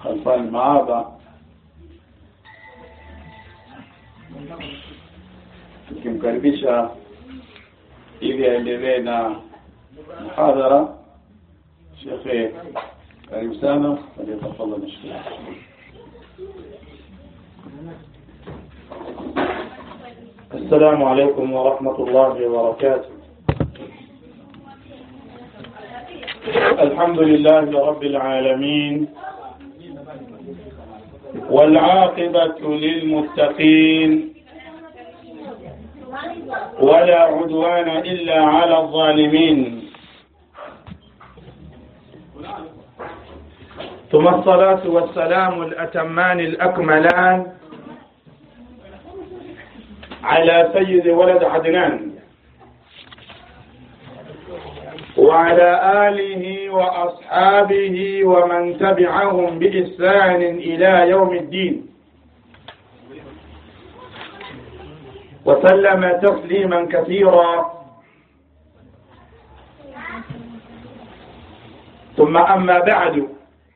Khalfan Maaba tukimkaribisha ili aendelee na muhadhara shekhe karibu sana aliyetafadhali nashukuru السلام عليكم ورحمة الله وبركاته الحمد لله رب العالمين والعاقبة للمتقين ولا عدوان إلا على الظالمين ثم الصلاة والسلام الأتمان الأكملان على سيد ولد عدنان وعلى آله وأصحابه ومن تبعهم بإحسان إلى يوم الدين وسلم تسليما كثيرا ثم أما بعد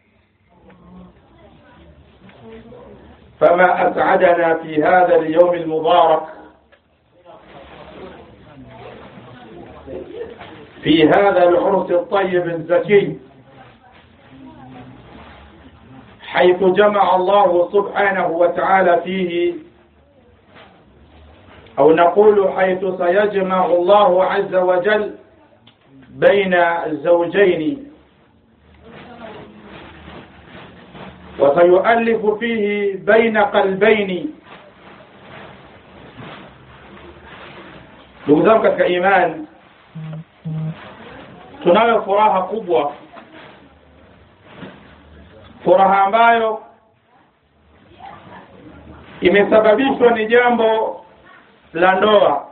فما أسعدنا في هذا اليوم المبارك في هذا العرس الطيب الزكي حيث جمع الله سبحانه وتعالى فيه أو نقول حيث سيجمع الله عز وجل بين الزوجين وسيؤلف فيه بين قلبين ndugu zangu katika imani tunayo furaha kubwa furaha ambayo imesababishwa ni jambo la ndoa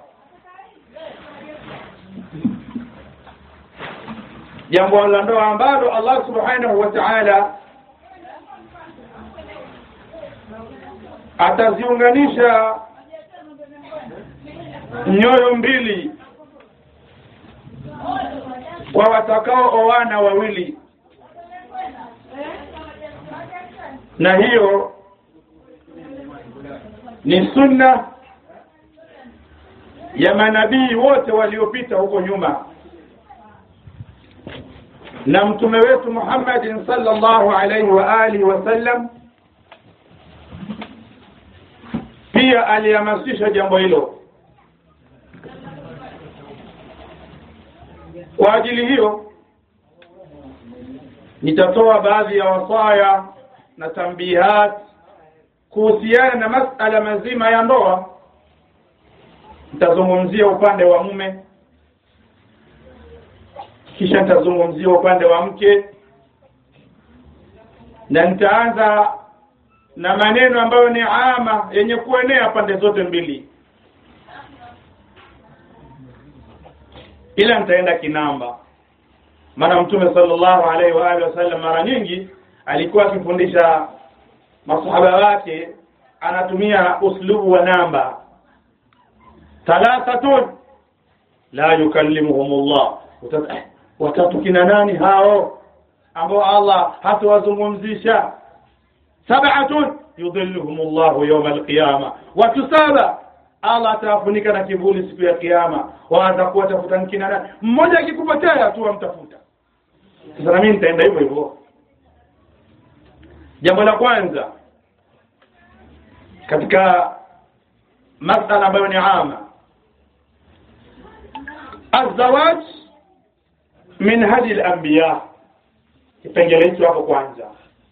jambo la ndoa ambalo Allah subhanahu wa ta'ala ataziunganisha nyoyo mbili kwa watakao oana wawili na hiyo ni sunna ya manabii wote waliopita huko nyuma na mtume wetu Muhammadin sallallahu alaihi wa alihi wasallam pia alihamasisha jambo hilo kwa ajili hiyo nitatoa baadhi ya wasaya na tambihat kuhusiana na masala mazima ya ndoa nitazungumzia upande wa mume kisha nitazungumzia upande wa mke na nitaanza na maneno ambayo ni ama yenye kuenea pande zote mbili ila nitaenda kinamba maana mtume sallallahu alaihi wa alihi wasallam mara nyingi alikuwa akifundisha masahaba wake anatumia uslubu wa namba thalathatun la yukallimuhumullah watatu kina nani hao ambao Allah hatawazungumzisha sab'atun yudhilluhumullahu yawma alqiyama watu saba Allah atawafunika na kivuli siku ya kiyama watakuwa tafuta kina nani mmoja akikupotea tu wamtafuta sasa na mimi nitaenda hivyo hivyo jambo la kwanza katika masala ambayo ni ama azawaj min hadi al-anbiya kipengele hicho hapo kwanza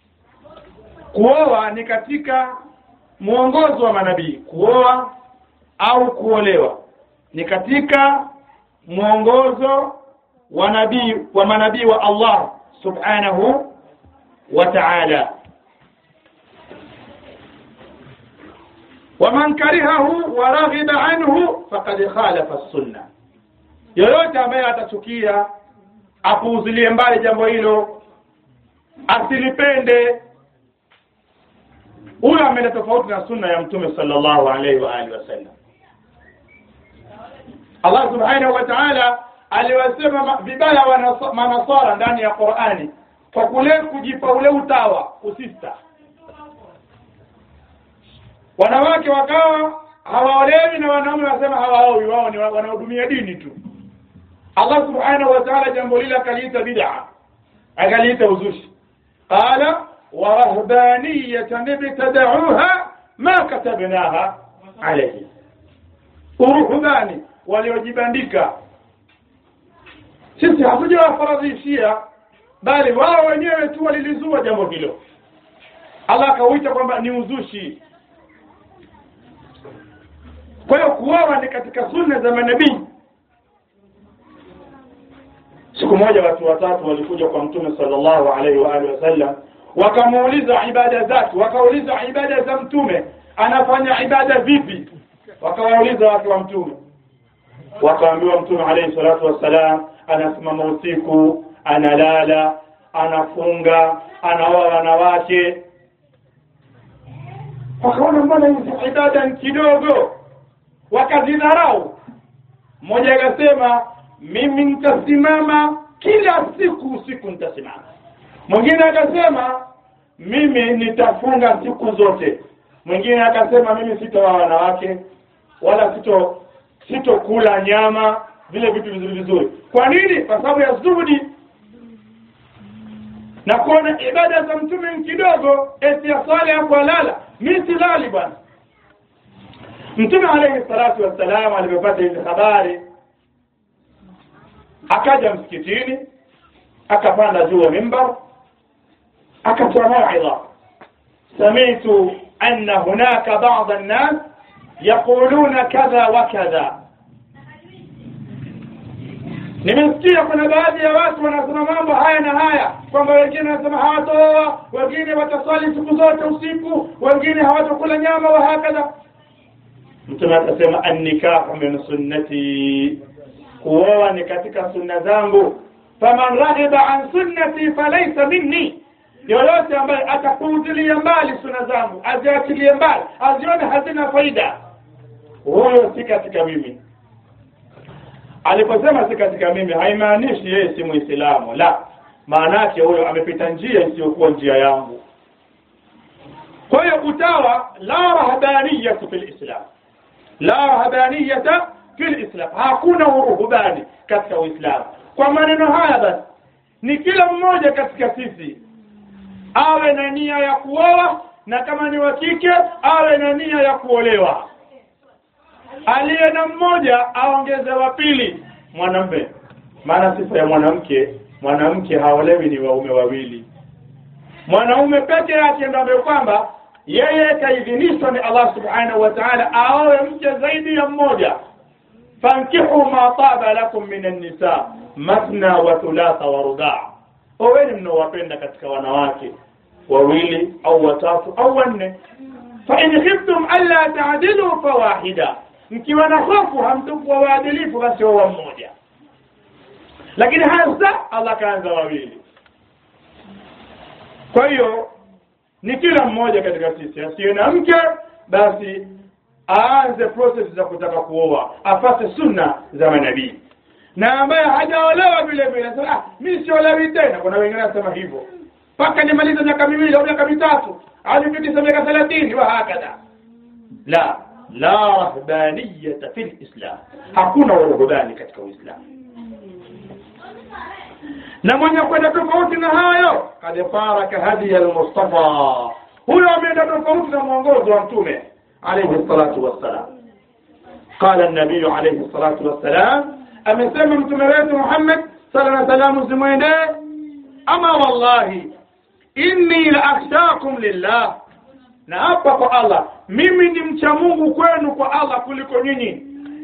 kuoa ni katika mwongozo wa manabii kuoa au kuolewa ni katika mwongozo wa nabii wa manabii wa Allah subhanahu wa ta'ala waman karihahu wa raghiba anhu faqad khalafa as-sunnah yoyote ambaye atachukia apuuzilie mbali jambo hilo asilipende huyo ameenda tofauti na sunna ya mtume sallallahu alaihi wa alihi wasallam Allah subhanahu wa ta'ala aliwasema vibaya manasara ndani ya Qur'ani kwa kule kujipa ule utawa usista wanawake wakawa hawaolewi na wanaume wanasema hawaowi wao ni wa- wanahudumia dini tu Allah subhanahu wa ta'ala jambo lile akaliita bid'a akaliita uzushi qala wa rahbaniyatan ibtada'uha ma katabnaha alayhi uruhbani waliojibandika sisi hatujawafaradhishia bali wao wenyewe tu walilizua jambo hilo Allah akauita kwamba ni uzushi kwa hiyo kuoa ni katika sunna za manabii siku moja watu watatu walikuja kwa mtume sallallahu alaihi wa alihi wasallam wakamuuliza ibada zake wakauliza ibada za mtume anafanya ibada vipi wakawauliza watu wa mtume wakaambiwa mtume alaihi salatu wassalam anasimama usiku analala anafunga anaoa wanawake wakaona mbona hizi ibada ni kidogo wakazidharau mmoja akasema mimi nitasimama kila siku usiku nitasimama mwingine akasema mimi nitafunga siku zote mwingine akasema mimi sitoa wanawake wala sito sitokula nyama vile vitu vizuri vizuri kwa nini kwa sababu ya zuhudi na kuona ibada za mtume ni kidogo eti ya swala ya kulala mimi silali bwana mtume alayhi salatu wassalam alipopata hizi habari akaja msikitini akapanda juu ya mimbar akatoa mauidha samitu anna hunaka ba'd an-nas yaquluna kadha wa kadha nimesikia kuna baadhi ya watu wanasema mambo haya na haya kwamba wengine wanasema hawatooa wengine wataswali siku zote usiku wengine hawatakula nyama wa hakadha mtume akasema annikahu min sunnati kuoa ni katika sunna zangu faman raghiba an sunnati falaysa minni yoyote ambaye atapuuzilia mbali sunna zangu aziachilie mbali azione hazina faida huyo si katika mimi aliposema si katika mimi haimaanishi yeye si muislamu la maana yake huyo amepita njia isiyokuwa njia yangu kwa hiyo utawa la rahbaniyatu fil islam la rahbaniyata fil islam hakuna uruhubani katika uislamu kwa maneno haya basi ni kila mmoja katika sisi awe na nia ya kuoa na kama ni wa kike awe na nia ya kuolewa aliye na mmoja aongeze wa pili mwanamume maana sifa ya mwanamke mwanamke haolewi ni waume wawili mwanaume peke yake ndio ambaye kwamba yeye kaidhinishwa ni Allah subhanahu wa ta'ala aoe mke zaidi ya mmoja fankihu ma taba lakum min an-nisa mathna wa thulatha wa ruba' oweni mnaowapenda katika wanawake wawili au watatu au wanne fa in khiftum alla ta'dilu fawahida mkiwa na hofu hamtokuwa waadilifu basi wa mmoja lakini hasa Allah kaanza wawili kwa hiyo ni kila mmoja katika sisi asiye na mke basi aanze process za kutaka kuoa afate sunna za manabii na ambaye hajaolewa vile vile anasema ah mimi siolewi tena kuna wengine wanasema hivyo mpaka nimalize miaka miwili au miaka mitatu au nifikishe miaka 30 wa hakadha la la rahbaniyata fil islam hakuna uruhbani katika uislamu na mwenye kwenda tofauti na hayo kad faraka hadi almustafa huyo ameenda tofauti na mwongozo wa mtume alayhi salatu wassalam قال النبي عليه الصلاة والسلام amesema mtume wetu Muhammad sala na salamu zimwendee ama wallahi inni la akhshakum lillah na hapa kwa Allah mimi ni mcha Mungu kwenu kwa Allah kuliko nyinyi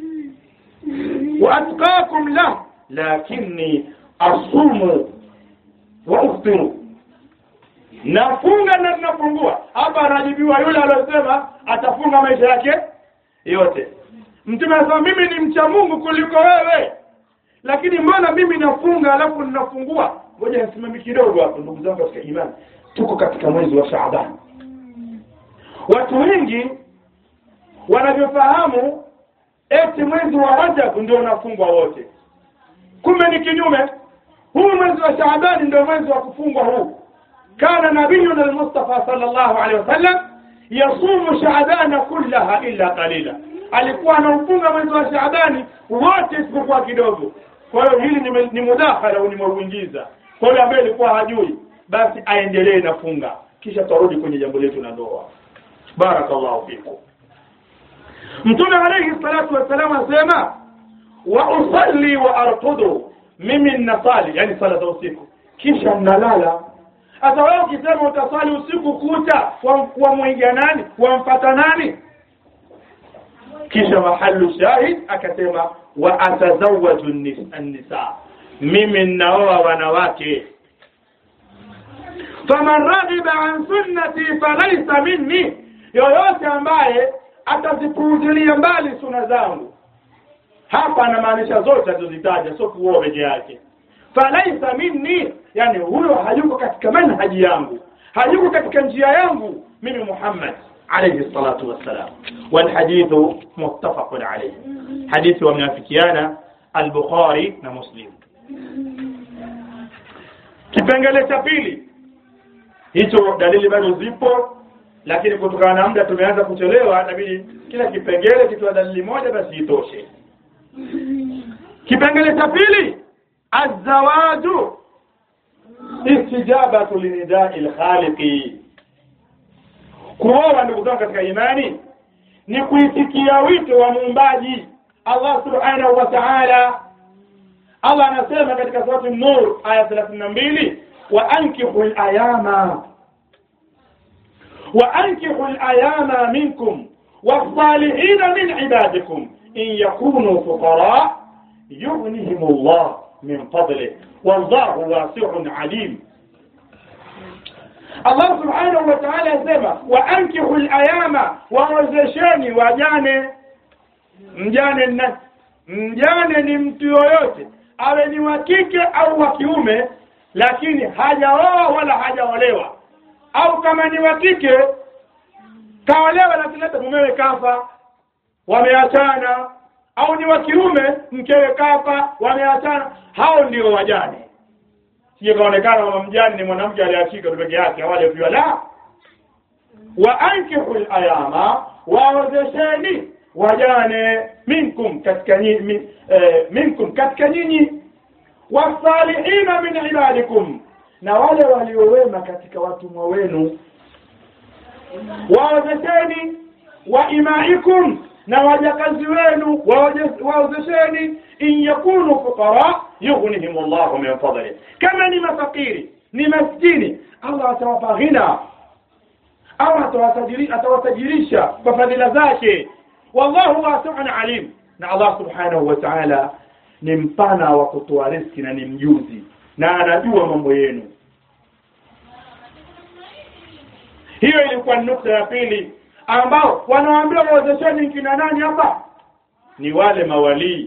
wa atqakum la lakini asumu wa uftiru nafunga na ninafungua hapa anajibiwa yule aliyosema atafunga maisha yake yote mtume anasema mimi ni mcha Mungu kuliko wewe lakini mbona mimi nafunga alafu ninafungua ngoja nisimame kidogo hapo ndugu zangu katika imani tuko katika mwezi wa Shaaban watu wengi wanavyofahamu eti mwezi wa Rajab ndio unafungwa wote kumbe ni kinyume huu mwezi wa shaabani ndio mwezi wa kufungwa huu kana nabiyuna almustafa sallallahu alaihi wasallam yasumu shaabana kullaha illa qalila alikuwa anaufunga mwezi wa shaabani wote isipokuwa kidogo kwa hiyo hili ni, ni mudakhala au nimeuingiza kwa hiyo ambaye alikuwa hajui basi aendelee na funga kisha tarudi kwenye jambo letu la ndoa barakallahu fikum mtume alayhi salatu wassalam asema wa usalli wa arqudu mimi ninasali yani sala za usiku kisha nalala hata wewe ukisema utasali usiku kucha wamwingia nani wamfata nani kisha mahalu shahid akasema wa atazawaju nisa mimi ninaoa wanawake faman raghiba an sunnati falaysa minni yoyote ambaye atazipuuzilia mbali suna zangu hapa anamaanisha zote alizozitaja sio kuoa peke yake falaisa minni yani huyo hayuko katika manhaji yangu hayuko katika njia yangu mimi Muhammad alayhi salatu wassalam والحديث متفق عليه حديث ومنافكيانا البخاري na Muslim kipengele cha pili hicho dalili bado zipo lakini kutokana na muda tumeanza kuchelewa inabidi kila kipengele kitoa dalili moja basi itoshe kipengele cha pili azawaju istijabatu linidai lkhaliqi kuoa ndugu zangu katika imani ni kuitikia wito wa muumbaji Allah subhanahu wa ta'ala Allah anasema katika surati Nur aya 32 wa ankihu al-ayama wa ankihu al-ayama minkum was-salihin min ibadikum in yakunu fuqara yughnihim Allah min fadlihi wallahu wasi'un alim Allah subhanahu wa ta'ala asema wa ankihu al-ayama waozesheni wajane mjane na mjane ni mtu yoyote awe ni wa kike au wa kiume lakini hajaoa wala hajaolewa au kama ni wa kike kaolewa lakini hata mumewe kafa wameachana au ni wa kiume mkewe kafa wameachana hao ndio wajane sije kaonekana mama mjane ni mwanamke aliachika tu peke yake wale pia la wa ankihu ayama waozesheni wajane minkum katika nyinyi eh, minkum katika nyinyi wasalihina min ibadikum na wale waliowema katika watumwa wenu waozesheni wa imaikum na wajakazi wenu waozesheni in yakunu fuqara yughnihim Allahu min fadli kama ni mafakiri ni maskini Allah atawapa ghina au atawatajirisha kwa fadhila zake wallahu wasi'un alim na Allah subhanahu wa ta'ala ni mpana wa kutoa riski na ni mjuzi na anajua mambo yenu hiyo ilikuwa nukta ya pili ambao wanawaambia waozesheni kina nani hapa ni wale mawalii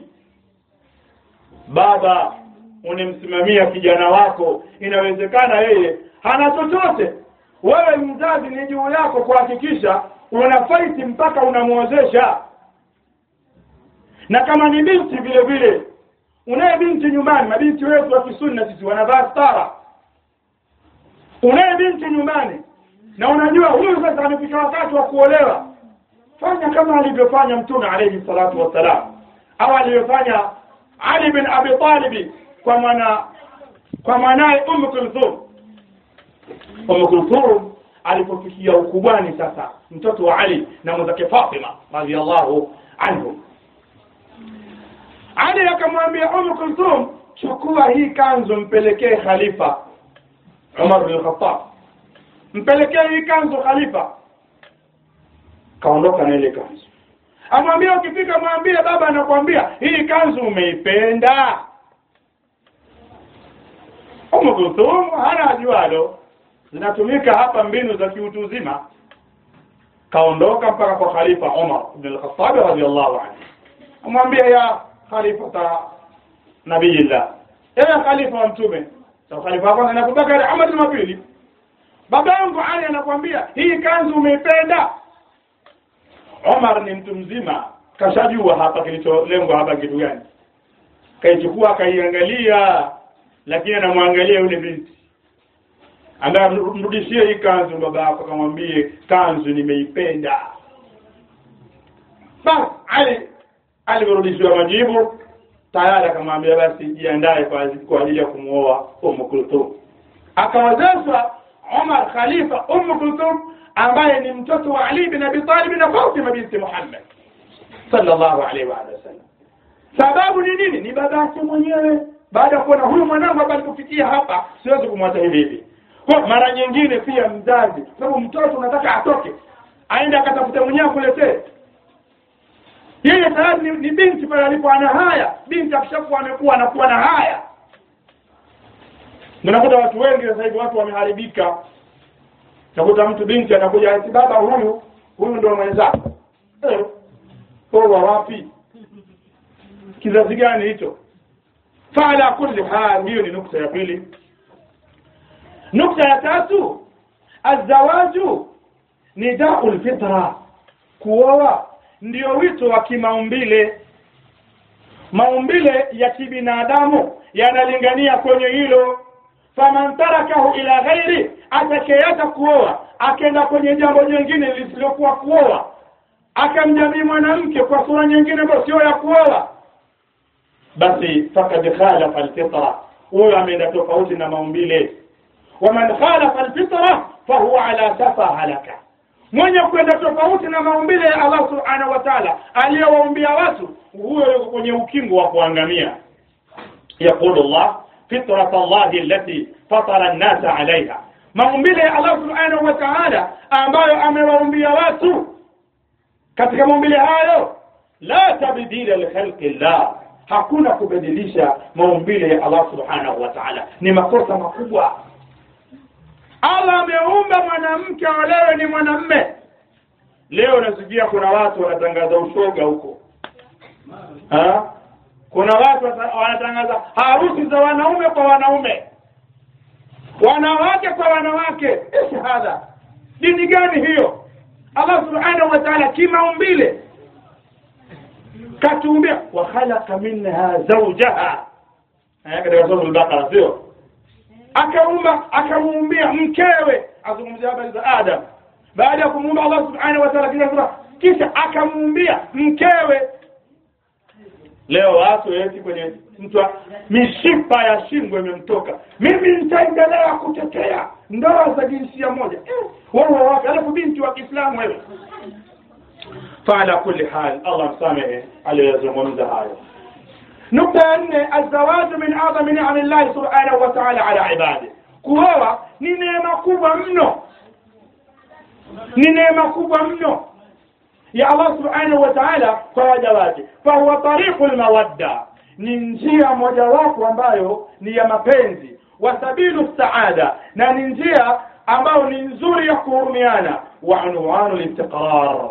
baba unimsimamia kijana wako inawezekana yeye hana chochote wewe mzazi ni juu yako kuhakikisha una faiti mpaka unamwozesha na kama ni binti vile vile unaye binti nyumbani mabinti wetu wa kisunna sisi wanavaa stara unaye binti nyumbani na unajua huyu sasa amefika wakati wa kuolewa fanya kama alivyofanya mtume alayhi salatu wassalam au alivyofanya Ali bin Abi Talib kwa mwana kwa mwanaye Umm Kulthum Umm Kulthum alipofikia ukubwani sasa mtoto wa Ali na mwenzake Fatima radhiallahu anhu Ali akamwambia Umm Kulthum chukua hii kanzu mpelekee khalifa Umar bin Khattab mpelekee hii kanzu khalifa kaondoka na ile kanzu amwambia ukifika mwambie baba anakuambia hii kanzu umeipenda Umm Kulthum hana ajualo zinatumika hapa mbinu za kiutu uzima kaondoka mpaka kwa khalifa Umar ibn al-Khattab radiyallahu anhu amwambia ya khalifa nabiyillah ewe khalifa wa mtume so khalifa kwanza na Abubakar Ahmad wa pili baba yangu Ali anakuambia hii kanzu umeipenda Omar ni mtu mzima kashajua hapa kilicholengwa hapa kitu gani kaichukua akaiangalia lakini anamwangalia yule binti ambaye mrudishie hii kanzu baba yako akamwambie kanzu nimeipenda basi ali alivyorudishiwa majibu tayari akamwambia basi jiandae kwa kwa ajili ya kumwoa Umm Kulthum akawazeshwa Umar Khalifa Umm Kulthum ambaye ni mtoto wa Ali bin Abi Talib na Fatima binti Muhammad sallallahu alaihi wa sallam sababu ni nini ni baba yake mwenyewe baada ya kuona huyu mwanangu hapa alipofikia hapa siwezi kumwacha hivi hivi kwa mara nyingine pia mzazi sababu mtoto unataka atoke aende akatafuta mwenyewe akuletee yeye tayari ni, ni binti pale alipo ana haya binti akishakuwa amekuwa anakuwa na haya unakuta watu wengi sasa hivi watu wameharibika nakuta mtu binti anakuja ati baba huyu huyu ndio mwenzako eh poa wapi kizazi gani hicho fala kulli hal hiyo ni nukta ya pili nukta ya tatu azawaju ni daul fitra kuoa ndio wito wa kimaumbile maumbile ya kibinadamu yanalingania kwenye hilo faman tarakahu ila ghairi atakayeacha kuoa akenda kwenye jambo jingine lisilokuwa kuoa akamjamii mwanamke kwa sura nyingine ambayo sio ya kuoa basi fakad khalafa alfitra huyo ameenda tofauti na maumbile waman khalafa alfitra fahuwa ala safa halaka mwenye kwenda tofauti na maumbile ya Allah subhanahu wa ta'ala aliyowaumbia watu huyo yuko kwenye ukingo wa kuangamia yaqulu Allah fitrat Allah allati fatara an-nas 'alayha maumbile ya Allah subhanahu wa ta'ala ambayo amewaumbia watu katika maumbile hayo la tabdila li khalqi Allah hakuna kubadilisha maumbile ya Allah subhanahu wa ta'ala ni makosa makubwa Allah ameumba mwanamke olewe ni mwanamme leo nasikia kuna watu wanatangaza ushoga huko ha? kuna watu wanatangaza harusi za wanaume kwa wanaume wanawake kwa wanawake shahada dini gani hiyo Allah subhanahu wa ta'ala kimaumbile katuumbia wa khalaqa minha zawjaha katika sura al-Baqara sio akaumba akamuumbia mkewe azungumzia habari za Adam baada ya kumuumba Allah subhanahu wa ta'ala kisha sura kisha akamuumbia mkewe leo watu eti kwenye mtu mishipa ya shingo imemtoka mimi nitaendelea kutetea ndoa za jinsia moja eh, wewe wapi alafu binti wa Kiislamu wewe فعلى كل حال الله مسامحه على يزمون hayo nukta ya nne alzawaju min adhami ni'ami llahi subhanahu wa ta'ala ala ibadi kuoa ni neema kubwa mno ni neema kubwa mno ya Allah subhanahu wa ta'ala kwa waja wake fahuwa tariqul mawadda ni njia mojawapo ambayo ni ya mapenzi wa sabilu saada na ni njia ambayo ni nzuri ya kuhurumiana wa unwanu listiqrar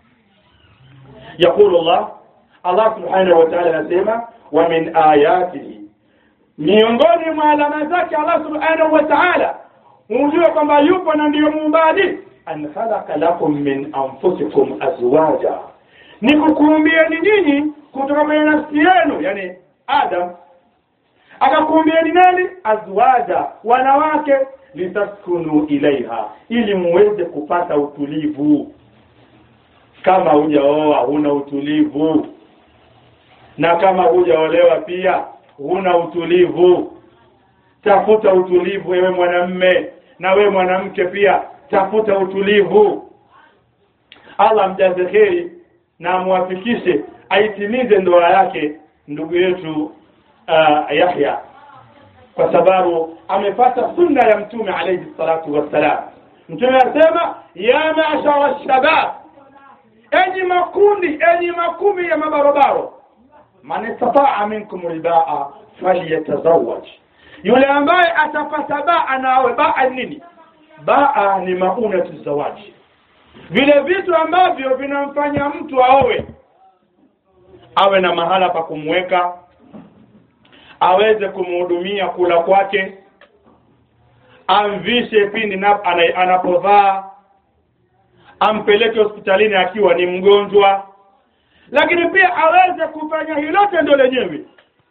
يقول الله الله سبحانه وتعالى anasema wa min ayatihi miongoni mwa alama zake Allah subhanahu wa ta'ala unjue kwamba yupo na ndiyo muumbaji an khalaqa lakum min anfusikum azwaja ni kukuumbieni nyinyi kutoka kwenye nafsi yenu yani Adam akakuumbieni nani azwaja wanawake litaskunu ilaiha ili muweze kupata utulivu kama hujaoa huna utulivu na kama hujaolewa pia huna utulivu tafuta utulivu wewe mwanamme na wewe mwanamke pia tafuta utulivu Allah mjaze kheri na amwafikishe aitimize ndoa yake ndugu yetu uh, Yahya kwa sababu amepata sunna ya mtume alayhi salatu wassalam mtume anasema ya ma'shara shabab enyi makundi enyi makumi ya mabarobaro man istataa minkum albaa falyatazawaj yule ambaye atapata baa na awe baa nini baa ni maunatu zawaji vile vitu ambavyo vinamfanya mtu aowe awe na mahala pa kumweka aweze kumhudumia kula kwake amvishe pindi na- ana- anapovaa ampeleke hospitalini akiwa ni mgonjwa lakini pia aweze kufanya hilo tendo lenyewe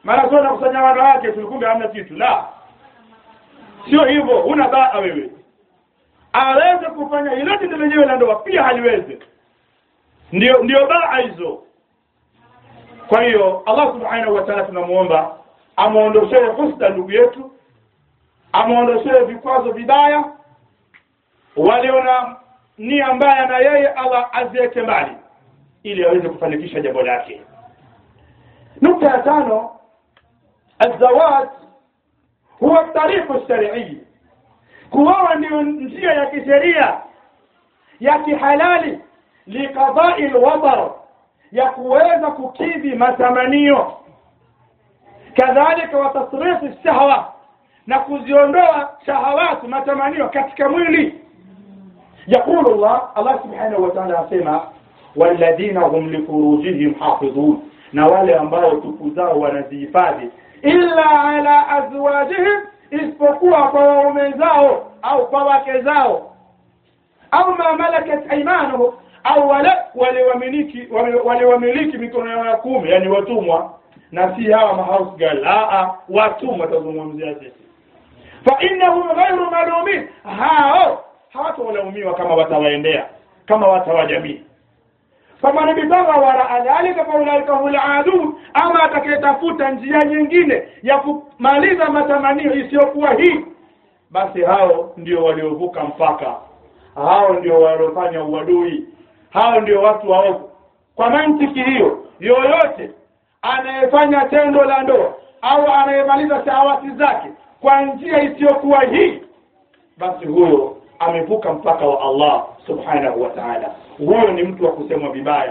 mara sio nakusanya wanawake tulikumbe hamna kitu la sio hivyo una baa wewe aweze kufanya hilo tendo lenyewe la ndoa pia haliwezi ndio ndio baa hizo kwa hiyo Allah subhanahu wa ta'ala tunamuomba amuondoshee husda ndugu yetu amuondoshee vikwazo vibaya walio na nia mbaya na yeye Allah aziweke mbali ili aweze kufanikisha jambo lake nukta ya tano الزواج هو الطريق الشرعي kuoa ndio njia ya kisheria ya kihalali liqadai alwatar ya kuweza kukidhi matamanio kadhalika wa tasrifi shahwa na kuziondoa shahawati matamanio katika mwili يقول الله الله سبحانه وتعالى asema walladhina hum lifurujihim hafidhun na wale ambao tupu zao wanazihifadhi illa ala azwajihim isipokuwa kwa waume zao au kwa wake zao au ma malakat aymanuhum au wale waliwamiliki waliwamiliki mikono yao ya kumi yani watumwa na si hawa mahouse girl a watumwa tazungumzia sisi fa innahum ghayru malumin hao hawatolaumiwa kama watawaendea kama watawajamii faman ibtagha waraa dhalika faulaika hul adun ama atakayetafuta njia nyingine ya kumaliza matamanio isiyokuwa hii basi hao ndio waliovuka mpaka hao ndio waliofanya uadui hao ndio watu waovu kwa mantiki hiyo yoyote anayefanya tendo la ndoa au anayemaliza shahawati zake kwa njia isiyokuwa hii basi huyo amevuka mpaka wa Allah subhanahu wa ta'ala huyo ni mtu wa kusemwa vibaya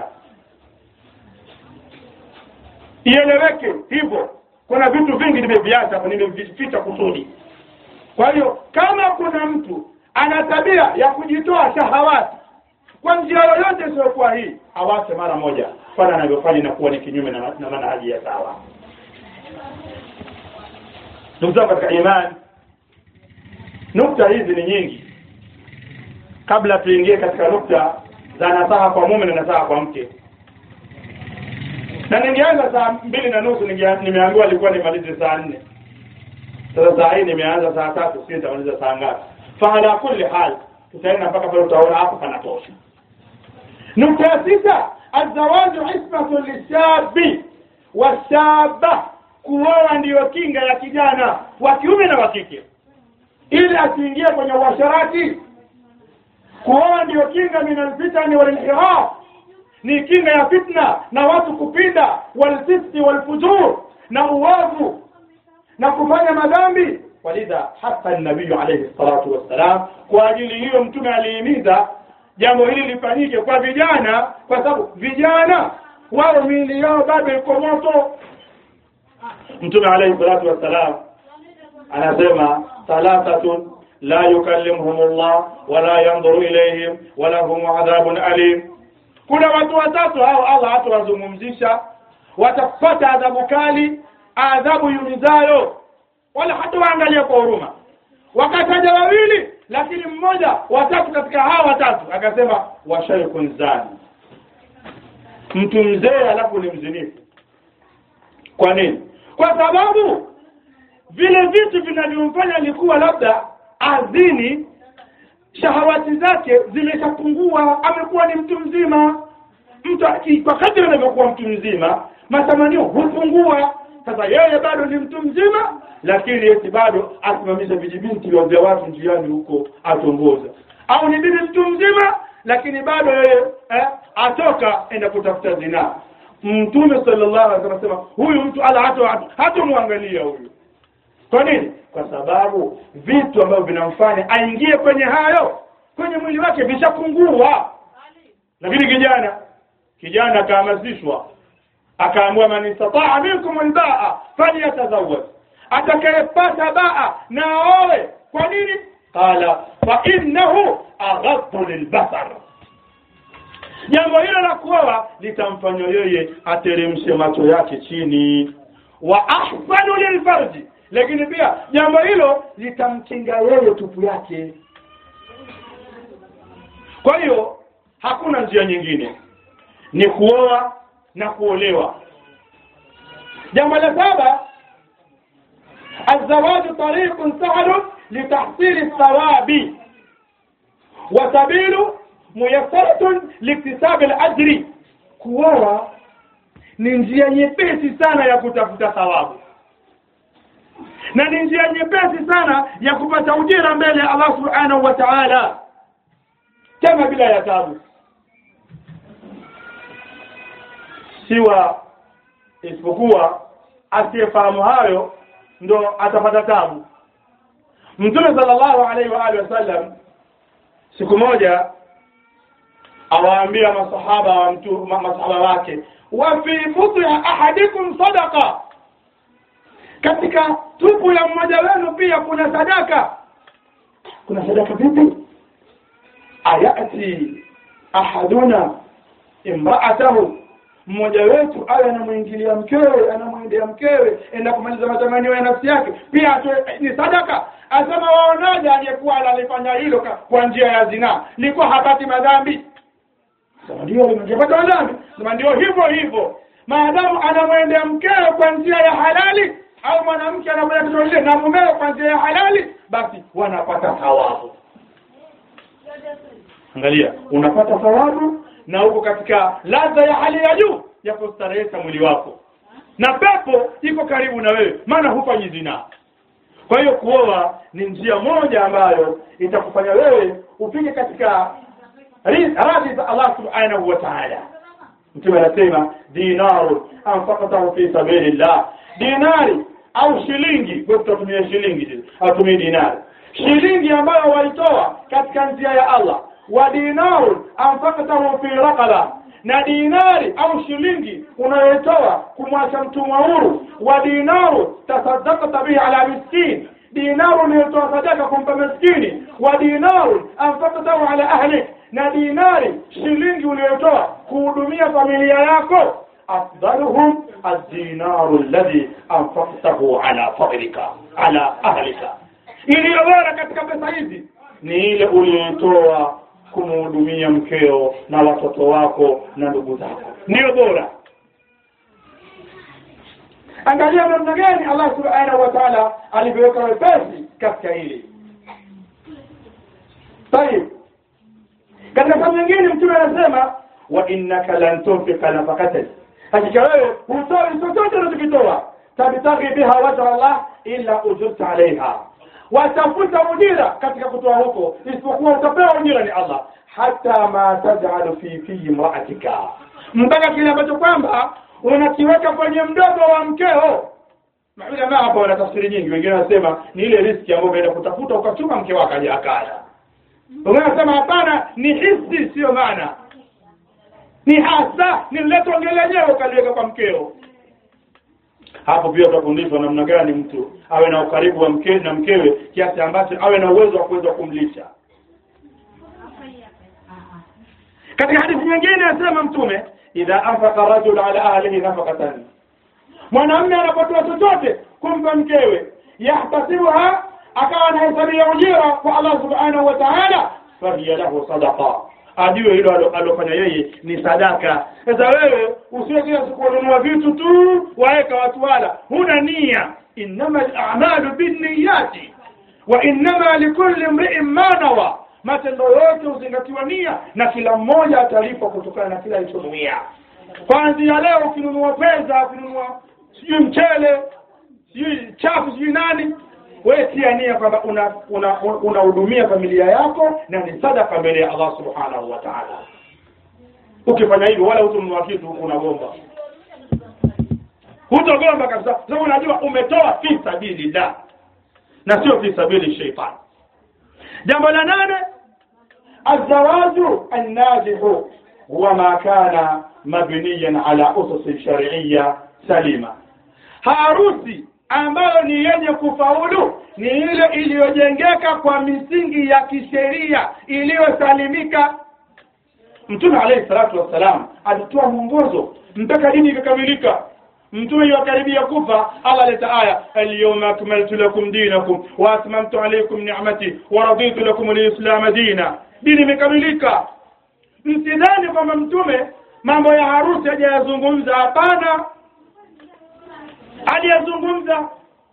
ieleweke hivyo kuna vitu vingi nimeviacha nimevificha kusudi kwa hiyo kama kuna mtu ana tabia ya kujitoa shahawati kwa njia yoyote isiyokuwa hii awache mara moja kwani anavyofanya inakuwa ni kinyume na, na manhaji ya sawa ndugu zangu katika imani nukta hizi ni nyingi kabla tuingie katika nukta za nasaha kwa mume na nasaha kwa mke na ningeanza saa mbili na nusu nimeambiwa alikuwa nimalize saa nne sasa saa hii nimeanza saa tatu sijui nitamaliza saa ngapi faala kulli hal tutaenda mpaka pale utaona hapo panatosha nukta ya sita azawaju ismatu lishabi washaba kuoa ndiyo kinga ya kijana wa kiume na wa kike ili asiingie kwenye uasharati kuoa ndiyo kinga min alfitani walinhiraf ni kinga ya fitna na watu kupinda walfisti walfujur na uovu na kufanya madhambi walidha hasa nabiyu alayhi salatu wassalam kwa ajili hiyo mtume alihimiza jambo hili lifanyike kwa vijana kwa sababu vijana wao miili yao bado iko moto mtume alayhi salatu wassalam anasema thalathatun la yukallimuhum Allah wala yanzuru ilayhim wala hum adhabun alim kuna watu watatu hao Allah hatawazungumzisha watapata adhabu kali adhabu yumizayo wala hata waangalia kwa huruma wakataja wawili lakini mmoja watatu katika hawa watatu akasema washaykun zani mtu mzee alafu ni mzinifu kwa nini kwa sababu vile vitu vinavyomfanya alikuwa labda azini shahawati zake zimeshapungua amekuwa ni mtu mzima mtu kwa kadri anavyokuwa mtu mzima matamanio hupungua sasa yeye bado ni mtu mzima lakini eti bado asimamisha vijibinti vya watu njiani huko atongoza au ni bibi mtu mzima lakini bado yeye eh, atoka enda kutafuta zinaa mtume sallallahu alaihi wasallam anasema huyu mtu ala hata hatomwangalia huyu kwa nini kwa sababu vitu ambavyo vinamfanya aingie kwenye hayo kwenye mwili wake vishapungua lakini kijana kijana akahamasishwa akaambiwa man istataa minkum albaa falyatazawwaj atakayepata baa na aoe kwa nini qala fa innahu aghaddu lilbasar jambo hilo la kuoa litamfanya yeye ateremshe macho yake chini wa ahsanu lilfarji lakini pia jambo hilo litamkinga yeye tupu yake kwa hiyo hakuna njia nyingine ni kuoa na kuolewa jambo la saba الزواج طريق سهل لتحصيل الثواب وسبيل ميسرة لاكتساب الأجر kuoa ni njia nyepesi sana ya kutafuta thawabu na ni njia nyepesi sana ya kupata ujira mbele ya Allah subhanahu wa ta'ala tena bila ya tabu siwa isipokuwa asiyefahamu hayo ndo atapata tabu mtume sallallahu alaihi wa alihi wasallam siku moja awaambia masahaba wa mtu ma, masahaba wake wa fi buti ahadikum sadaqa katika tupu ya mmoja wenu pia kuna sadaka kuna sadaka vipi ayati ahaduna imraatahu mmoja wetu awe anamwingilia mkewe anamwendea mkewe enda kumaliza matamanio ya nafsi yake pia atoe ni sadaka asema waonaje aliyekuwa analifanya hilo ka- kwa njia ya zinaa likuwa hapati madhambi sema ndio limepata madhambi sema ndio hivyo hivyo maadamu anamwendea mkewe kwa njia ya halali au mwanamke anakwenda kitendo lile na mumewe kwa njia ya halali basi wanapata thawabu angalia unapata thawabu na uko katika ladha ya hali ya juu ya kustarehesha mwili wako na pepo iko karibu na wewe maana hufanyi zinaa kwa hiyo kuoa ni njia moja ambayo itakufanya wewe ufike katika ri- radhi za Allah subhanahu wa ta'ala mtume anasema dinaru anfaqatahu fi sabilillah dinari au shilingi kwa tutatumia shilingi atumie dinari shilingi ambayo walitoa katika njia ya Allah wa dinaru anfaqatahu fi raqaba na dinari au shilingi unayotoa kumwacha mtumwa huru wa dinaru tasaddaqta bihi ala miskin dinaru unayotoa sadaka kumpa maskini wa dinaru anfaqtahu ala ahlik na dinari shilingi uliyotoa kuhudumia familia yako afdaluhum ad-dinaru alladhi anfaqtahu ala fadlika ala ahlika iliyo bora katika pesa hizi ni ile uliyotoa kumhudumia mkeo na watoto wako na ndugu zako ndiyo bora angalia namna gani Allah subhanahu wa ta'ala alivyoweka wepesi katika hili طيب katika sehemu nyingine mtume anasema wa innaka lan tunfika nafaqatan hakika wewe hutoi chochote unachokitoa tabtaghi biha wajha Allah illa ujurta alaiha watafuta ujira katika kutoa huko isipokuwa utapewa ujira ni Allah hata ma taj'alu fi fi imra'atika mpaka kile ambacho kwamba unakiweka kwenye mdomo wa mkeo maulama hapa wana tafsiri nyingi wengine wanasema ni ile riski ambayo umeenda kutafuta ukachuma mke wako aje akala wengine wanasema hapana ni hisi sio maana ni hasa ni lile tonge lenyewe ukaliweka kwa mkeo hapo pia utafundishwa namna gani mtu awe na ukaribu wa mke na mkewe kiasi ambacho awe na uwezo wa kuweza kumlisha katika hadithi nyingine anasema mtume idha anfaqa rajul ala ahlihi nafaqatan mwanamume anapotoa chochote kumpa mkewe yahtasibuha akawa anahesabia ujira kwa Allah subhanahu wa ta'ala fahiya lahu sadaqa ajue hilo alo- alofanya yeye ni sadaka sasa wewe usiwe kila siku ununua vitu tu waeka watu wala huna nia innama al-a'malu binniyati wa innama likulli imri'in ma nawa matendo yote huzingatiwa nia na kila mmoja atalipwa kutokana na kila alichonuia kwanzia leo ukinunua pesa ukinunua sijui mchele sijui chafu sijui nani wewe tia nia kwamba unahudumia una, una unahudumia familia yako na ni sadaka mbele ya Allah subhanahu wa ta'ala ukifanya hivyo wala hutonunua kitu unagomba hutogomba kabisa sababu unajua umetoa fi sabilillah na sio fi sabili shaitani jambo la nane الزواج الناجح هو ما كان مبنيا على أسس شرعية سليمة harusi ambayo ni yenye kufaulu ni ile iliyojengeka kwa misingi ya kisheria iliyosalimika mtume alayhi salatu wassalam alitoa mwongozo mpaka dini ikakamilika mtume yukaribia kufa Allah aleta aya alyawma akmaltu lakum dinakum wa atmamtu alaykum ni'mati wa raditu lakum alislam dina dini imekamilika msidhani kwamba mtume mambo ya harusi hajayazungumza hapana aliyazungumza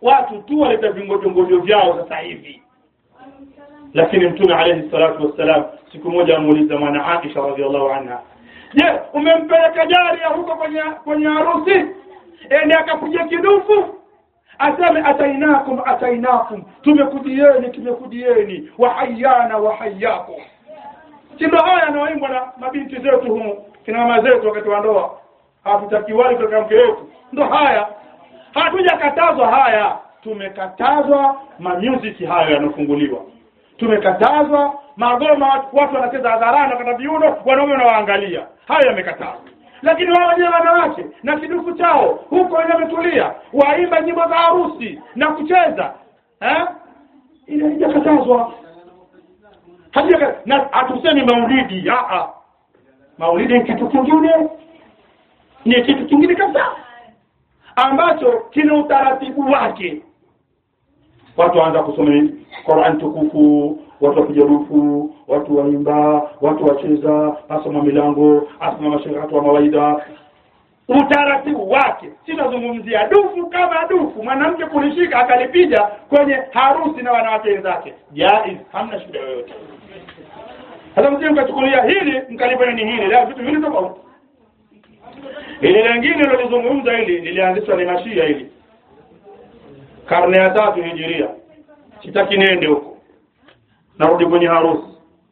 watu tu waleta vingojongojo vyao sasa hivi lakini mtume alayhi salatu wassalam siku moja amuuliza mwana Aisha radhiallahu anha je umempeleka jaria huko kwenye kwenye harusi ende akapiga kidufu aseme atainakum atainakum tumekujieni tumekujieni wahayana wahayakum si ndo haya yanaoimbwa na mabinti zetu humu kina mama zetu wakati wa ndoa hatutakiwali kutoka mke wetu ndo haya hatujakatazwa haya tumekatazwa mamusiki hayo yanafunguliwa tumekatazwa magoma watu, watu wanacheza hadharani wakata viuno wanaume wanawaangalia hayo yamekatazwa lakini wao wenyewe wanawake na kiduku chao huko wenyewe wametulia waimba nyimbo za harusi na kucheza eh ile haijakatazwa Hajaka, na hatusemi maulidi aa maulidi ni kitu kingine ni kitu kingine kabisa ambacho kina utaratibu wake watu waanza kusoma Qur'an tukufu watu wapiga rufu watu waimba watu wacheza asoma milango asoma mashairi wa mawaida utaratibu wake sinazungumzia dufu kama dufu mwanamke kulishika akalipiga kwenye harusi na wanawake wenzake jaiz hamna shida yoyote hata msije mkachukulia hili mkalifanya ni hili la vitu vile tofauti ili lingine lilozungumza hili lilianzishwa ni mashia hili karne ya tatu hijiria sitaki niende huko narudi kwenye harusi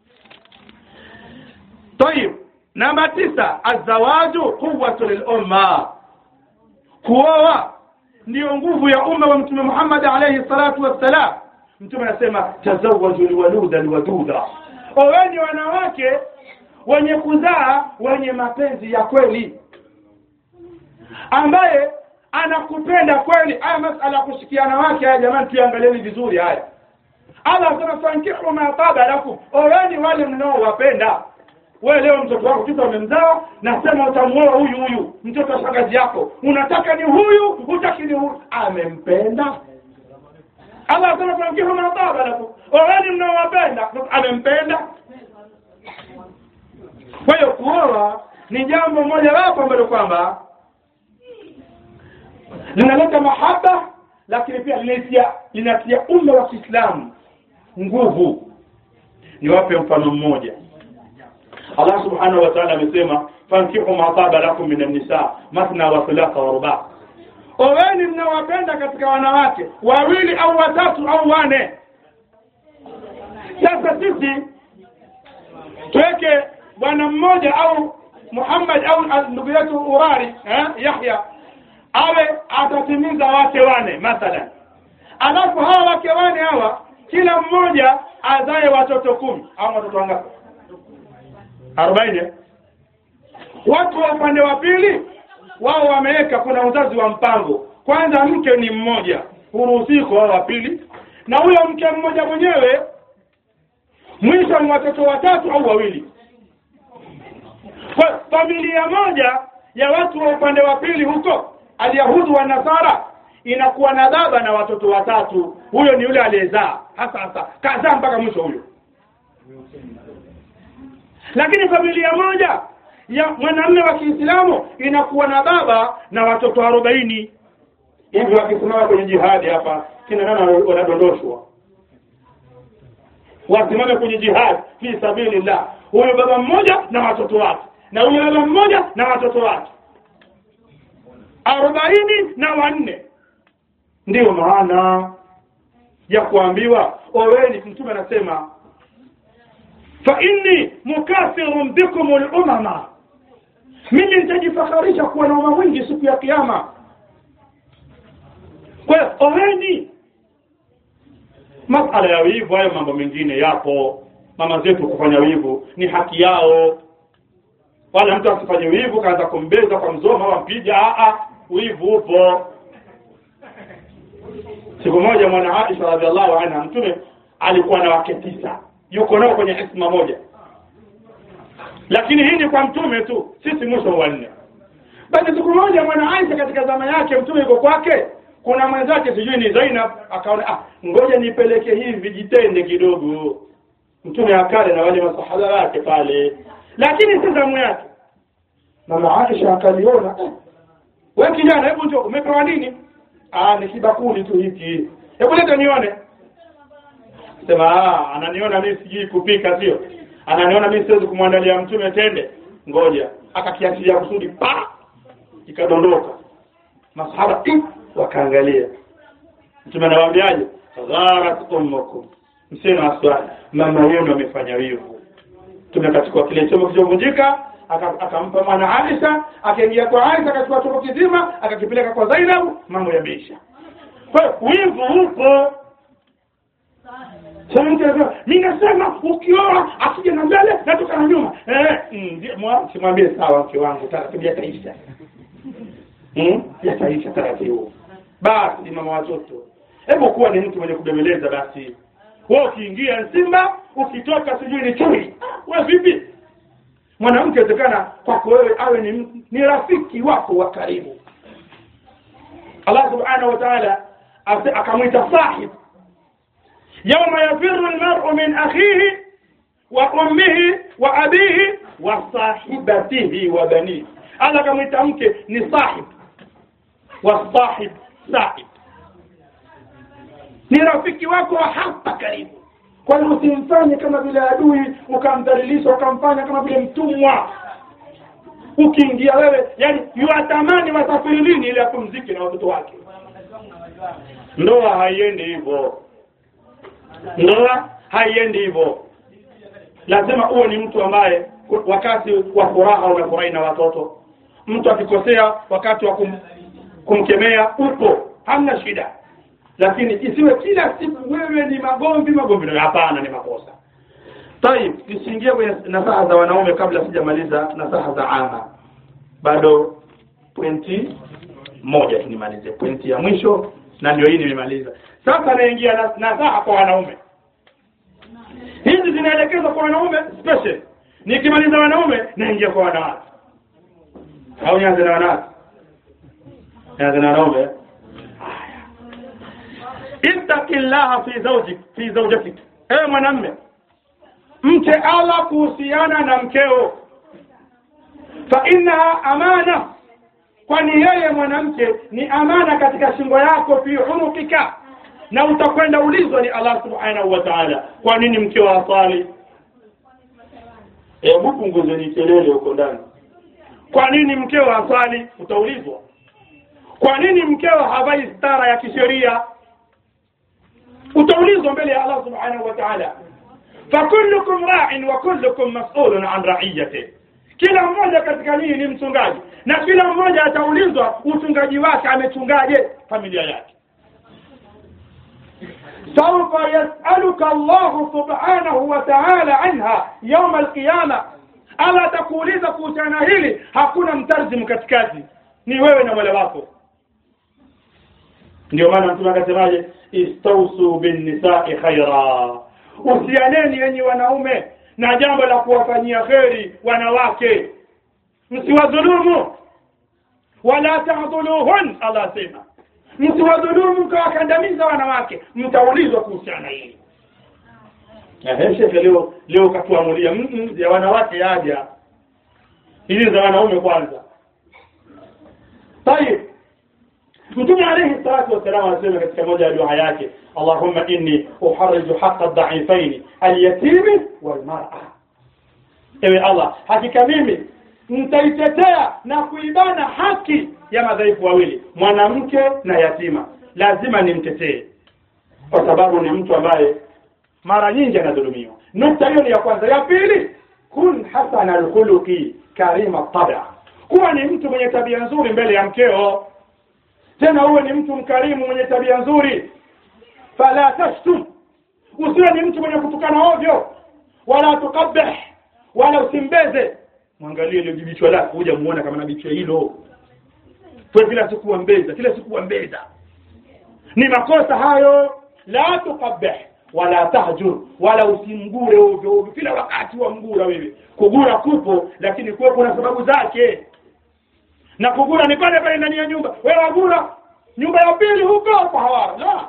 طيب namba tisa azawaju quwwatu lilumma kuoa ndiyo nguvu ya umma wa mtume Muhammad alayhi salatu wassalam mtume anasema tazawwaju alwaluda alwaduda oweni wanawake wenye kuzaa wenye mapenzi ya kweli ambaye anakupenda kweli haya masala ya kushikiana wake haya jamani tuangalieni vizuri haya Allah anasema fankihu ma taba lakum oweni wale mnaowapenda wewe leo mtoto wako kitu amemzaa nasema utamuoa huyu huyu mtoto wa shangazi yako unataka ni huyu hutaki ni huyu amempenda Allah anasema fankihu ma taba lakum oweni mnaowapenda amempenda kwa hiyo kuoa ni jambo moja wapo ambalo kwamba linaleta mahaba lakini pia linatia linatia umma wa Kiislamu nguvu niwape mfano mmoja Allah subhanahu wa ta'ala amesema fankihu ma taba lakum min an-nisa mathna wa thulatha wa ruba oweni mnawapenda katika wanawake wawili au watatu au wane sasa sisi tuweke bwana mmoja au Muhammad au ndugu yetu Urari eh, Yahya awe atatimiza wake wane mathalan alafu hawa wake wane hawa kila mmoja azae watoto kumi au watoto wangapi arobaini watu wa upande wa pili wao wameweka kuna uzazi wa mpango kwanza mke ni mmoja huruhusi kwa wa pili na huyo mke mmoja mwenyewe mwisho ni watoto watatu au wawili kwa familia moja ya watu wa upande wa pili huko alyahudu wa nasara inakuwa na baba na watoto watatu huyo ni yule aliyezaa hasa hasa kazaa mpaka mwisho huyo lakini familia moja ya mwanamume wa Kiislamu inakuwa na baba na watoto arobaini hivi wakisimama kwenye jihadi hapa kina nana wanadondoshwa wasimame kwenye jihadi fi sabilillah huyo baba mmoja na watoto wake na huyo baba mmoja na watoto wake arobaini na wanne ndiyo maana ya kuambiwa oweni mtume anasema fa inni mukathirun bikum al-umama mimi nitajifakharisha kuwa na umma mwingi siku ya kiyama kwa hiyo oweni masala ya wivu hayo mambo mengine yapo mama zetu kufanya wivu ni haki yao wala mtu asifanye wivu kaanza kumbeza kwa mzoma au mpiga a wivu upo siku moja mwana Aisha radhiallahu anha mtume alikuwa na wake tisa yuko nao kwenye isma moja lakini hii ni kwa mtume tu sisi mwisho wa nne basi siku moja mwana Aisha katika zama yake mtume yuko kwake kuna mwenzake sijui ni Zainab akaona ah ngoja nipeleke hivi vijitende kidogo mtume akale na wale masahaba wake pale lakini si zamu yake mama Aisha akaliona eh, wewe kijana hebu njoo umepewa nini ah ni kibakuli tu hiki hebu leta nione sema ah ananiona mimi sijui kupika sio ananiona mimi siwezi kumwandalia mtume tende ngoja akakiachilia kusudi pa ikadondoka masahaba "Ih!" wakaangalia mtume anawaambiaje gharat ummukum msina waswali mama yenu amefanya wivu tumekachukua kile chombo kilichovunjika aka- akampa mwana Aisha akaingia kwa Aisha akachukua chombo kizima akakipeleka kwa Zainab mambo yameisha kwa hiyo wivu upo sasa mtu anasema mimi nasema ukioa asije na mbele natoka na nyuma eh mm, ndio, mwa- simwambie sawa mke wangu taratibu yataisha hmm? yataisha taratibu basi mama watoto hebu kuwa ni mtu mwenye kubembeleza basi wewe ukiingia simba ukitoka sijui ni chui wewe vipi mwanamke inawezekana kwako wewe awe ni, ni rafiki wako wa karibu Allah subhanahu wa ta'ala ase- akamwita sahib yawma yafiru almar'u min akhihi wa ummihi wa abihi wa sahibatihi wa banihi Allah akamwita mke ni sahib wa sahib sahib ni rafiki wako wa hapa karibu kwa hiyo usimfanye kama vile adui ukamdhalilisha ukamfanya kama vile mtumwa ukiingia wewe yani yuatamani wasafiri lini ili apumzike na watoto wake ndoa haiendi hivyo ndoa haiendi hivyo lazima uwe ni mtu ambaye wakati wa furaha unafurahi na watoto mtu akikosea wakati wa kum, kumkemea upo hamna shida lakini isiwe kila siku wewe ni magomvi magomvi na hapana ni makosa tayib tusiingie kwenye nasaha za wanaume kabla sijamaliza nasaha za ama bado pointi moja tu nimalize pointi ya mwisho na ndio hii nimemaliza sasa naingia na- nasaha kwa wanaume hizi zinaelekezwa kwa wanaume special nikimaliza wanaume naingia kwa wanawake au nianze na wanawake nianze na wanaume ittaqillaha fi zawjik fi zawjatik ewe mwanamme mche Allah kuhusiana na mkeo fa innaha amana kwani yeye mwanamke ni amana katika shingo yako fi unukika na utakwenda ulizwa ni Allah subhanahu wa ta'ala kwa nini mkeo asali hebu punguzeni kelele huko ndani kwa nini mkeo asali utaulizwa kwa nini mkeo havai stara ya kisheria utaulizwa mbele ya Allah subhanahu wa ta'ala fakullukum ra'in wa kullukum mas'ulun an ra'iyati kila mmoja katika nyinyi ni mchungaji na kila mmoja ataulizwa uchungaji wake amechungaje familia yake سوف يسألك الله سبحانه وتعالى عنها يوم القيامة ألا تقوليza kuhusiana hili hakuna mtarjimu katikati ni wewe na mola wako ndio maana mtume akasemaje istausu binnisai khaira usianeni yenye wanaume na jambo la kuwafanyia kheri wanawake msiwadhulumu wala tahdhuluhun Allah asema msiwadhulumu mkawakandamiza wanawake mtaulizwa kuhusiana hili Ehe, shekhe leo leo katuamulia mm -mm, ya wanawake yaja hizi za wanaume kwanza tayib mtume alayhi salatu wasalam anasema katika moja ya dua yake allahumma inni uharriju haqa dhaifaini alyatimi walmar'a ewe allah hakika mimi nitaitetea na kuibana haki ya madhaifu wawili mwanamke na yatima lazima nimtetee kwa sababu ni mtu ambaye mara nyingi anadhulumiwa nukta hiyo ni ya kwanza ya pili kun hasana alkhuluqi karima tabia kuwa ni mtu mwenye tabia nzuri mbele ya mkeo tena uwe ni mtu mkarimu mwenye tabia nzuri fala tashtum usiwe ni mtu mwenye kutukana ovyo wala tukabih wala usimbeze mwangalie ile jibichwa lako huja muona kama na bichwa hilo kwa kila siku wambeza kila siku wambeza ni makosa hayo la tukabih wala tahjur wala usimgure ovyo ovyo kila wakati wamgura wewe kugura kupo lakini kuwe kuna sababu zake na kugura ni pale pale ndani ya nyumba wewe wagura nyumba ya pili huko kwa hawara la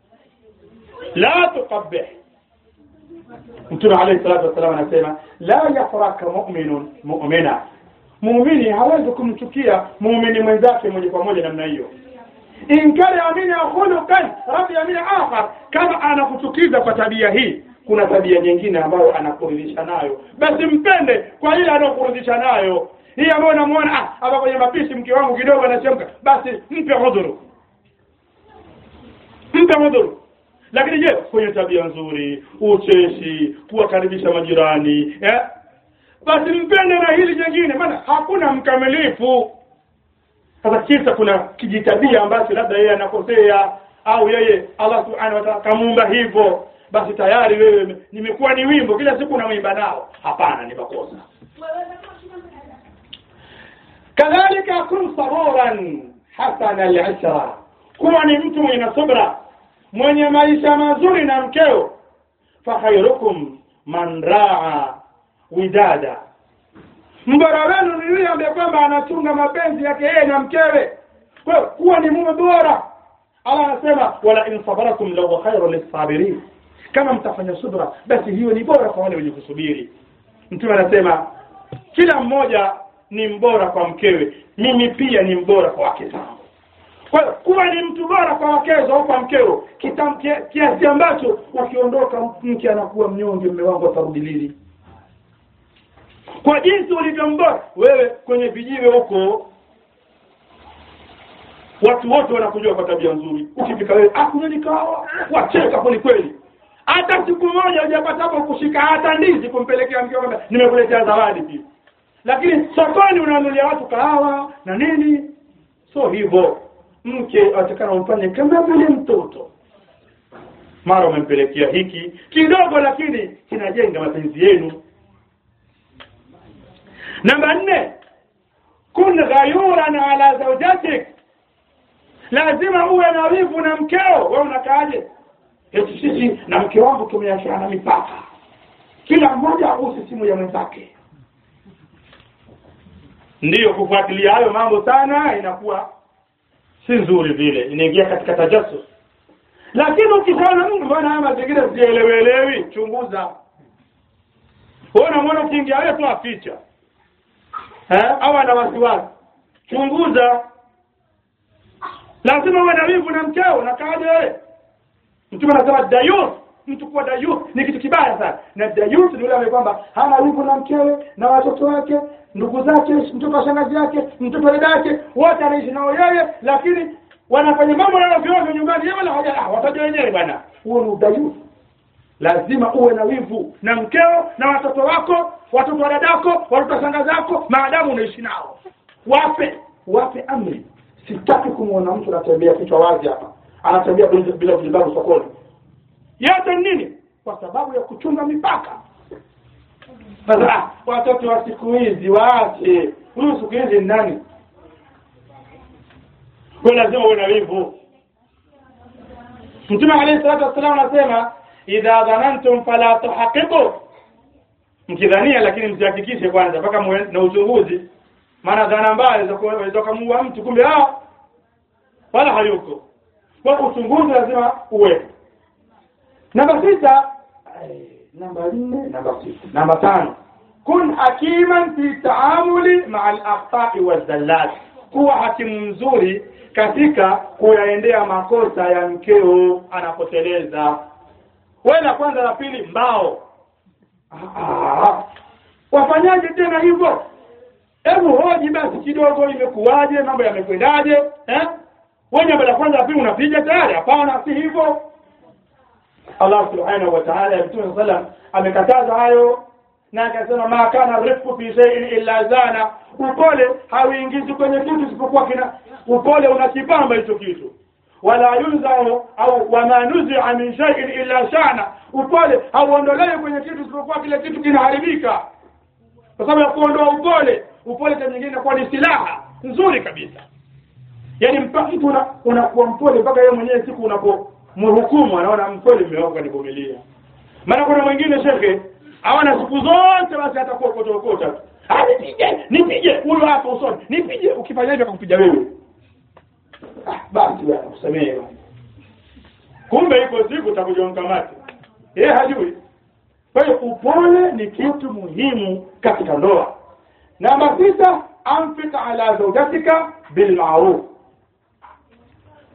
la tukabih mtume alayhi salatu wasallam anasema la yafraka mu'minun mu'mina muumini hawezi kumchukia muumini mwenzake moja kwa moja namna hiyo in kana minha khuluqan radhiya min akhar kama anakuchukiza kwa tabia hii kuna tabia nyingine ambayo anakuridhisha nayo basi mpende kwa ile anayokuridhisha nayo hii ambayo unamuona ah hapa kwenye mapishi mke wangu kidogo anachemka basi mpe udhuru mpe udhuru lakini je kwenye tabia nzuri ucheshi kuwakaribisha majirani eh? basi mpende na hili jingine maana hakuna mkamilifu sasa kisa kuna kijitabia ambacho labda yeye anakosea au yeye Allah subhanahu wa ta'ala kamuumba hivyo basi tayari wewe nimekuwa ni wimbo kila siku unawimba nao hapana ni makosa kadhalika kun saburan hasana al-ashra kuwa ni mtu mwenye subra mwenye maisha mazuri na mkeo fa khairukum man raa widada mbora wenu ni yule ambaye kwamba anachunga mapenzi yake yeye na mkewe kwa hiyo kuwa ni mume bora Allah anasema wala in sabaratum lahu khairu lisabirin kama mtafanya subra basi hiyo ni bora kwa wale wenye kusubiri mtume anasema kila mmoja ni mbora kwa mkewe mimi pia ni mbora kwa wake zangu kwa hiyo kuwa ni mtu bora kwa wakezo au kwa mkeo kitam- kia- kiasi ambacho wakiondoka mke anakuwa mnyonge mme wangu atarudi lini kwa jinsi ulivyo mbora wewe kwenye vijiwe huko watu wote wanakujua kwa tabia nzuri ukifika wewe akunyweni kawa wacheka kweli kweli hata siku moja hujapata hapo kushika hata ndizi kumpelekea mkeo kwamba nimekuletea zawadi pia lakini sokoni unanunulia watu kahawa na nini so hivyo mke atakana umfanye kama vile mtoto mara umempelekea hiki kidogo lakini kinajenga mapenzi yenu namba nne kun ghayuran ala zawjatik lazima uwe na wivu na mkeo wewe unakaaje eti sisi na mke wangu tumeachana mipaka kila mmoja aguse simu ya mwenzake ndiyo kufuatilia hayo mambo sana inakuwa si nzuri vile inaingia katika tajasus lakini ukishaona mtu mbona haya mazingira sielewelewi chunguza wewe unamwona ukiingia wewe tu aficha eh au ana wasiwasi chunguza lazima uwe na wivu na mkeo na kaje wewe mtume anasema dayus mtu kuwa dayus ni kitu kibaya sana na dayus ni yule ambaye kwamba hana wivu na mkewe na watoto wake ndugu zake mtoto wa shangazi yake mtoto wa dada yake wote anaishi nao yeye lakini wanafanya mambo yao vyovyo nyumbani yeye wala haja ah watajua wenyewe bwana huo ni udayus lazima uwe na wivu na mkeo na watoto wako watoto wa dadako watoto wa shangazi yako maadamu unaishi nao wape wape amri sitaki kumwona mtu anatembea kichwa wazi hapa anatembea bila bila vijibabu sokoni yote ni nini kwa sababu ya kuchunga mipaka sasa ah, watoto wa siku hizi waache huyu siku hizi ni nani kwa lazima uwe na wivu mtume alayhi salatu wassalam anasema idha dhanantum fala tuhaqiqu mkidhania lakini msihakikishe kwanza mpaka muwe na uchunguzi maana dhana mbaya inaweza kumuua mtu kumbe ah wala hayuko kwa uchunguzi lazima uwe namba sita eh, namba nne namba sita namba tano kun hakiman fi taamuli maa al-akhta'i waz-zallat kuwa hakimu mzuri katika kuyaendea makosa ya mkeo anapoteleza wewe la kwanza la pili mbao ah, wafanyaje tena hivyo hebu hoji basi kidogo imekuwaje mambo yamekwendaje eh wewe jambo la kwanza la pili unapiga tayari hapana si hivyo Allah subhanahu wa ta'ala Mtume sallam amekataza hayo na akasema ma kana rifqu fi shay'in illa zana upole hauingizi kwenye kitu isipokuwa kina upole unakipamba hicho kitu wala yunzau au wama nuzi'a min shay'in illa shana upole hauondolewi kwenye kitu isipokuwa kile kitu kinaharibika kwa sababu ya kuondoa upole upole kwa nyingine inakuwa ni silaha nzuri kabisa yaani mpaka mtu una- unakuwa mpole mpaka yeye mwenyewe siku unapomhukumu anaona mpole mume wako kanivumilia maana kuna mwingine shekhe hawana siku zote basi atakuwa okota tu Ah, nipige nipige huyo hapo usoni nipige ukifanya hivyo akakupiga wewe ah, basi bwana kusamehe bwana. kumbe iko siku utakuja mkamati yeye hajui kwa hiyo upole ni kitu muhimu katika ndoa namba sita anfik ala zawjatika bilmaruf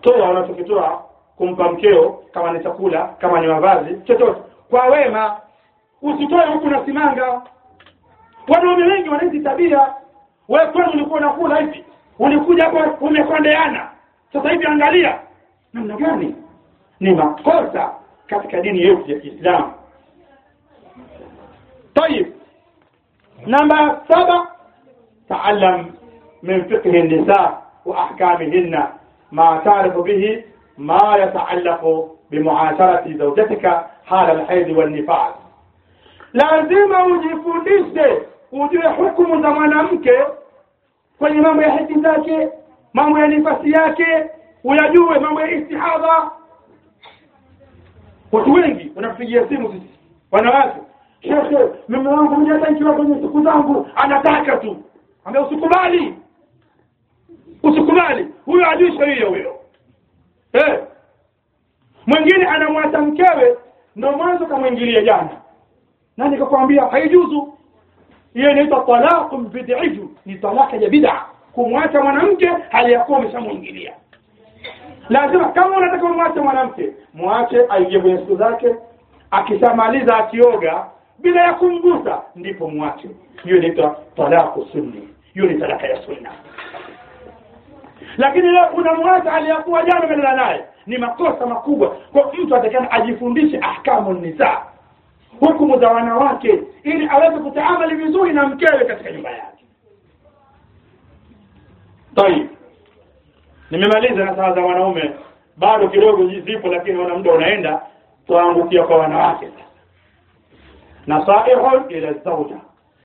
toa unachokitoa kumpa mkeo kama ni chakula kama ni mavazi chochote kwa wema usitoe huku na simanga wanaume wengi wana hizi tabia wewe kwani ulikuwa unakula hivi ulikuja hapo umekondeana sasa hivi angalia namna gani ni makosa katika dini yetu ya Kiislamu طيب نمبر سبع تعلم من فقه النساء وأحكامهن ما تعرف به ما يتعلق بمعاشرة زوجتك حال الحيض والنفاس lazima ujifundishe ujue hukumu za mwanamke kwenye mambo ya haki zake mambo ya nifasi yake uyajue mambo ya istihadha watu wengi wanapigia simu sisi wanawake shekhe mume wangu mimi hata nikiwa kwenye siku zangu anataka tu ambia usikubali usikubali huyo ajui sheria huyo eh mwingine anamwacha mkewe ndo mwanzo kamwingilia jana nani kakwambia haijuzu hiyo inaitwa talaqu bid'iju ni talaka ya bid'a kumwacha mwanamke hali ya kuwa umeshamwingilia lazima kama unataka umwache mwanamke mwache aingie kwenye siku zake akishamaliza akioga bila ya kumgusa ndipo mwache hiyo inaitwa talaqu sunni hiyo ni talaka ya sunna lakini leo unamwacha aliyakuwa jana umelala naye ni makosa makubwa kwa mtu atakana ajifundishe ahkamu nisa hukumu za wanawake ili aweze kutaamali vizuri na mkewe katika nyumba yake tayib nimemaliza na saa za wanaume bado kidogo zipo lakini wana muda unaenda tuangukia kwa wanawake nasaihun ila zawja